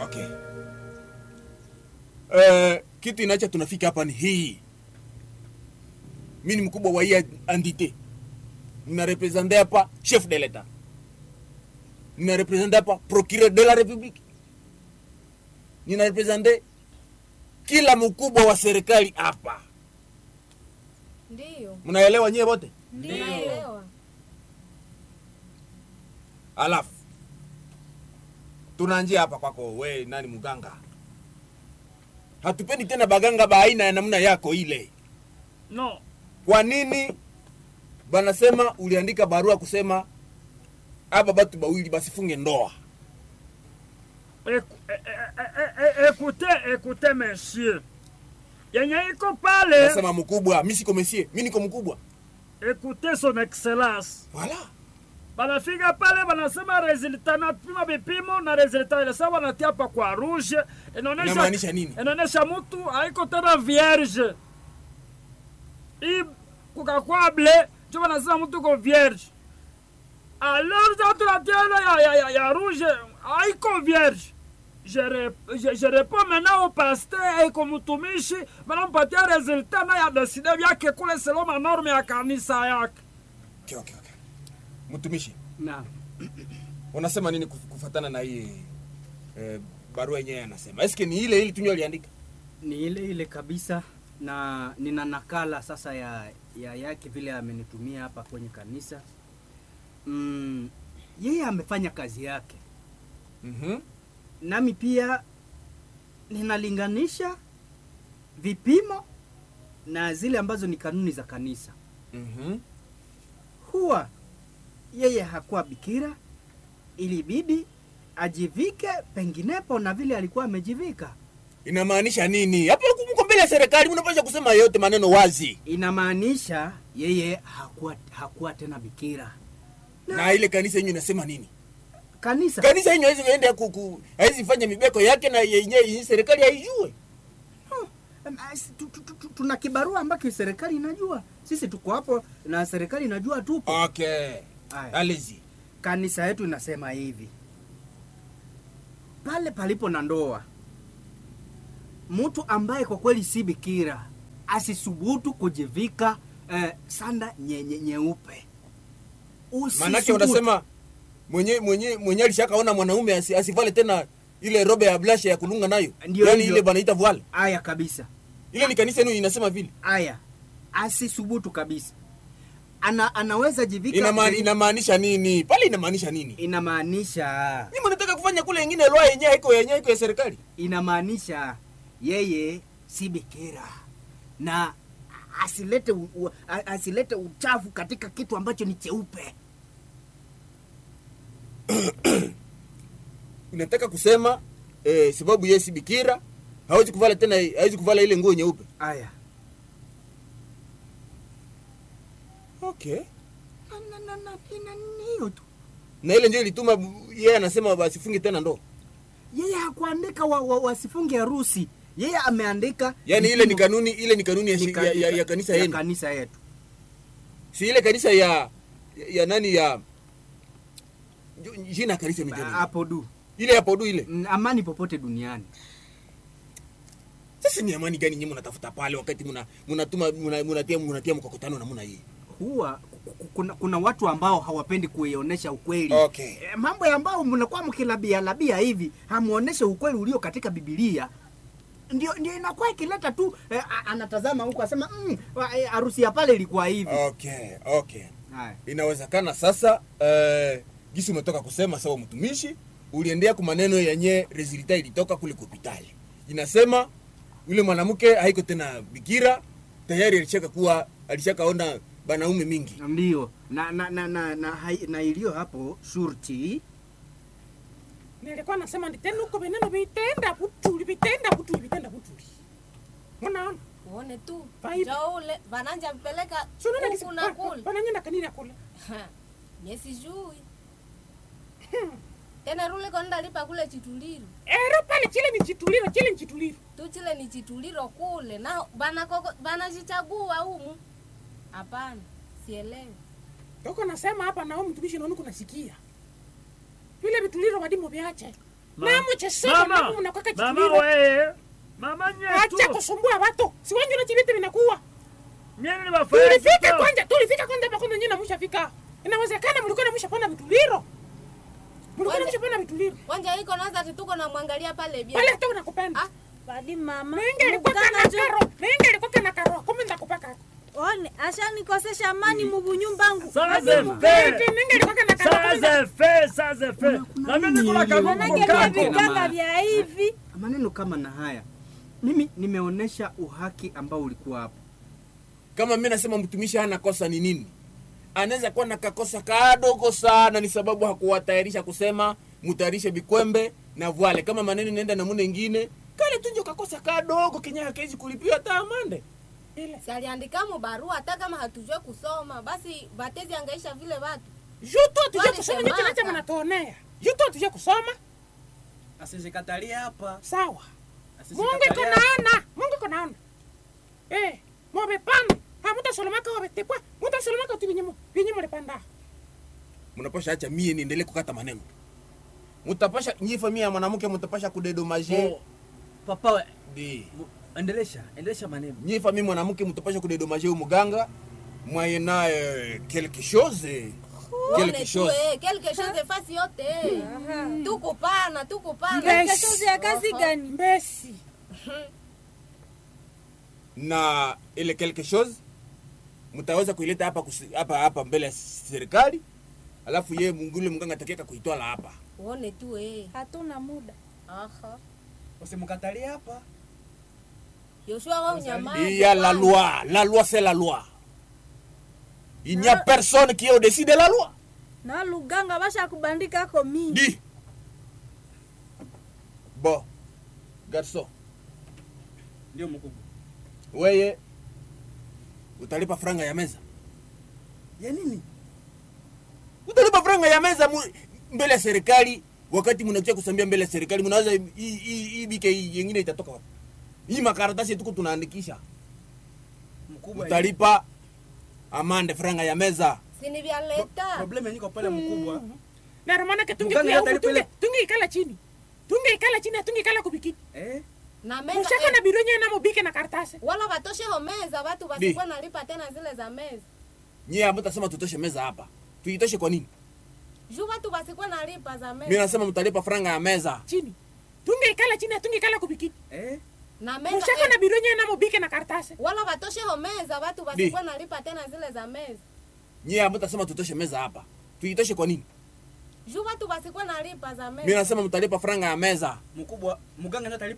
Okay. Eh, kitu inacha tunafika hapa ni hii. Mimi ni mkubwa wa hii entité. Nina represente hapa chef de l'etat. Nina represente hapa procureur de la république. Nina represente kila mkubwa wa serikali hapa. Ndiyo, Mnaelewa nyewe wote? naelewa. Alafu tunaanjia hapa kwako, we nani mganga? Hatupendi tena baganga ba aina ya namna yako ile. no Kwa nini banasema uliandika barua kusema aba batu bawili basifunge ndoa? Écou- é- é- é- é- écoutez écoutez monsieur yenye iko pale Nasema mkubwa, mimi siko mesie, mimi niko mkubwa. écoutez son excellence Wala. banafika pale banasema resulta napima vipimo na resulta ile sawa wanatia hapa kwa rouge Inamaanisha inaonesha nini? inaonesha mtu haiko tena vierge hii kukakwa ble njo banasema mtu ko vierge alors sa tunatia ile ya, ya, ya, ya rouge haiko vierge je, re- je, je réponds maintenant au pasteur aiko mtumishi banampatia resulta na ya deside vyake kule selo manorme ya kanisa yake Okay, okay, okay. Mtumishi, Naam. unasema nini kuf- kufatana na hii eh, barua yenyewe anasema? Eske ni ile ile tunyo aliandika? Ni ile ile kabisa na nina nakala sasa ya, ya yake vile amenitumia hapa kwenye kanisa. Mm, yeye amefanya kazi yake, Mhm. nami pia ninalinganisha vipimo na zile ambazo ni kanuni za kanisa. Mhm. Huwa yeye hakuwa bikira, ilibidi ajivike penginepo na vile alikuwa amejivika. Inamaanisha nini? Hapa mko mbele ya serikali, mnapaswa kusema yote maneno wazi. Inamaanisha yeye hakuwa, hakuwa tena bikira. Na ile kanisa yenyewe inasema nini? Kanisa Kanisa yenyewe haiwezi ende kuku, haiwezi fanya mibeko yake na yenyewe yenye serikali haijue. Em, as- tu- tu- tu- tu- tuna kibarua ambacho serikali inajua, sisi tuko hapo na serikali inajua tupo. Okay. Aya. Alezi. Kanisa yetu inasema hivi, pale palipo na ndoa, mtu ambaye kwa kweli si bikira asisubutu kujivika eh, sanda nye- nye- nyeupe. Manake Usisubutu. unasema mwenye mwenye mwenye alishakaona mwanaume asi, asivale tena ile robe ya blasha ya kulunga nayo. Ndio Yaani hivyo. ile banaita voile. Aya kabisa, Ile ni kanisa yenu inasema vile. aya asisubutu kabisa. Ana, anaweza jivika Inama, inamaanisha nini? Pale inamaanisha nini? inamaanisha Ni mnataka kufanya kule ingine loa yenyewe haiko yenyewe iko ya serikali. inamaanisha yeye si bikira na asilete u, u, a- asilete uchafu katika kitu ambacho ni cheupe. Unataka kusema eh, sababu yeye si bikira hawezi kuvala tena hawezi kuvala ile nguo nyeupe. Aya, Okay. na, na, na, na, ina ni hiyo tu. Na ile ndio ilituma yeye anasema basifunge tena ndoa. Yeye hakuandika wa, wa, wasifunge harusi, yeye ameandika Yaani ile ni vipimo- kanuni ile ni kanuni ya, ni shi- ka- ya, ya, ya kanisa ya yenu. kanisa yetu. Si ile kanisa ya ya, ya nani ya ju- jina ya kanisa ni gani? Hapo du Ile hapo du ile. Mm, amani popote duniani. Sasa ni amani gani nyinyi mnatafuta pale wakati mna mnatuma mna- mnatia mnatia mkokotano na mna hii. Huwa ku- ku- kuna, kuna watu ambao hawapendi kuionyesha ukweli Okay. E, mambo ya ambao mnakuwa mkilabia labia hivi hamuoneshe ukweli ulio katika Biblia ndio, ndio inakuwa ikileta tu eh, a- anatazama huku asema mm, wa- eh, harusi ya pale ilikuwa hivi. Okay, okay. Haya. Inawezekana sasa eh, gisi umetoka kusema sawa, mtumishi uliendea kwa maneno yenye resulta ilitoka kule hospitali, inasema yule mwanamke haiko tena bikira, tayari alishaka kuwa alishakaona banaume mingi. Ndio na na na na, na, hai- na iliyo hapo shurti nilikuwa nasema ndi tena huko vineno vitenda butuli vitenda butuli vitenda butuli unaona uone tu Vibe. njo ule vananja mpeleka sunona huku na kule vananyenda kanini kule nyesijui tena rule kondalipa kule chituliro ero pale chile ni chituliro chile ni chituliro tu chile ni chituliro kule na banakoko- banachichagua humu hapana sielewi uko nasema hapa nao mtumishi naoni kunasikia vile vituliro vadimo vyache Ma- na mchesema Mama, mama unakwaka mama chituliro weye mama acha nyetu kusumbua watu si wanju na chiviti vinakuwa mieni ni bafaya tulifika kito. kwanja tulifika kwanja pakondo nyina mushafika inawezekana mlikuwa na mushapona vituliro mlikuwa na Kwanja. mushapona vituliro Wanja iko naza ati tuko na mwangalia pale bia. pale hata unakupenda Ah, Badi mama. Nenge alikuwa Muganga kana jo- karo Nenge alikuwa kana karo kumi ndakupaka One, ashanikosesha amani mubunyumbangu. Saze Nenge fe Nenge alikuwa kana karo kumi nda- saze fe saze fe na mimi niko na kagugu Manake vya kako viganga vya hivi. maneno kama na haya mimi nimeonyesha uhaki ambao ulikuwa hapo kama mi nasema mtumishi hana kosa ni nini anaweza kuwa na kakosa kadogo sana ni sababu hakuwatayarisha kusema mutayarishe bikwembe na vwale kama maneno inaenda namuna ingine kale tunjo kakosa kadogo kenye hakezi kulipiwa hata amande ile si aliandika mu barua hata kama hatujue kusoma basi batezi angaisha vile watu. juto tuje Wale kusoma semaka. nyote nacha mnatuonea juto tuje kusoma asizikatalia hapa sawa mungu iko naona mungu iko naona eh mobe pana hamutasolomaka wabetepwa mutasolomaka tu vinyemo vinyemo lepanda mnapasha acha mie niendelee kukata maneno mutapasha nyi familia ya mwanamke mutapasha kudedomaje Oh, papa we, di mu- endelesha endelesha maneno nyi familia mwanamke mutapasha kudedomaje huyu muganga mwaye naye quelque chose Uone quelque tu chose eh, quelque chose fasi yote. Tuko pana, tuko pana. Yes. Kesho ya kazi gani? mbesi na ile quelque chose mtaweza kuileta hapa kusi- hapa hapa mbele ya serikali alafu ye mungule mganga atakieka kuitwala hapa Uone tu eh. Hatuna muda. Aha. usimkatalie hapa Yoshua wao nyamaza. il y a la loi la loi c'est la loi il n'y a personne qui est au-dessus de la loi Na luganga basha kubandika ko mimi. di bon garçon ndio mkubwa weye utalipa franga ya meza ya nini utalipa franga ya meza mu, mbele ya serikali wakati mnakuja kusambia mbele ya serikali mnaweza hii- hii hii bike hii yengine itatoka wapi hii makaratasi tuko tunaandikisha mkubwa utalipa amande franga ya meza Si ni vya leta. probleme niko pale mkubwa na romanake Muganga tungekuya huku yote tunge alipele- tungeikala chini tungeikala chini atungekala kubikini eh Na meza. mushaka eh, na biro nyewe namubike na karatasi wala watoshe ho meza watu wasikuwa nalipa tena zile za meza. nyie amutasema tutoshe meza hapa tuitoshe kwa nini Juu watu wasikuwa nalipa za mi meza. nasema mtalipa franga ya meza chini tungeikala chini atungekala kubikini eh Na meza. mushaka eh, na biro nyewe namubike na karatasi wala watoshe ho meza watu wasikuwa nalipa tena zile za meza. nyie amutasema tutoshe meza hapa tuitoshe kwa nini Juu watu wasikuwa nalipa za mi meza. nasema mtalipa franga ya meza mkubwa mganga ndio atalipa